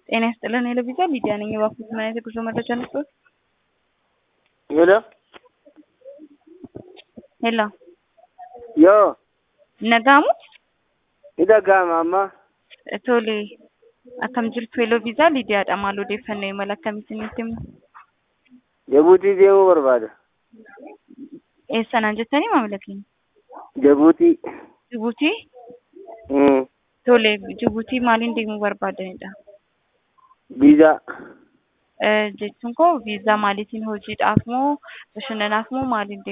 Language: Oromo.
ጤና ይስጥልን የለቪዛ ሚዲያ ነኝ። እባክዎት ምን አይነት የጉዞ መረጃ ነበር? ሄሎ ሄሎ yoo nagaamu ni dhaga'ama amma tole akkam jirtu yeeloo viizaa liidiyaadha maal odeeffannoo imala akkamitti nutti himu jabuutii deemuu barbaada eessanaan jettanii maamila keenya jabuutii jibuutii mm. tole jibuutii maaliin deemuu barbaadanidha viizaa jechuun koo viizaa maaliitiin hojiidhaaf moo bashannanaaf moo maaliin deemuu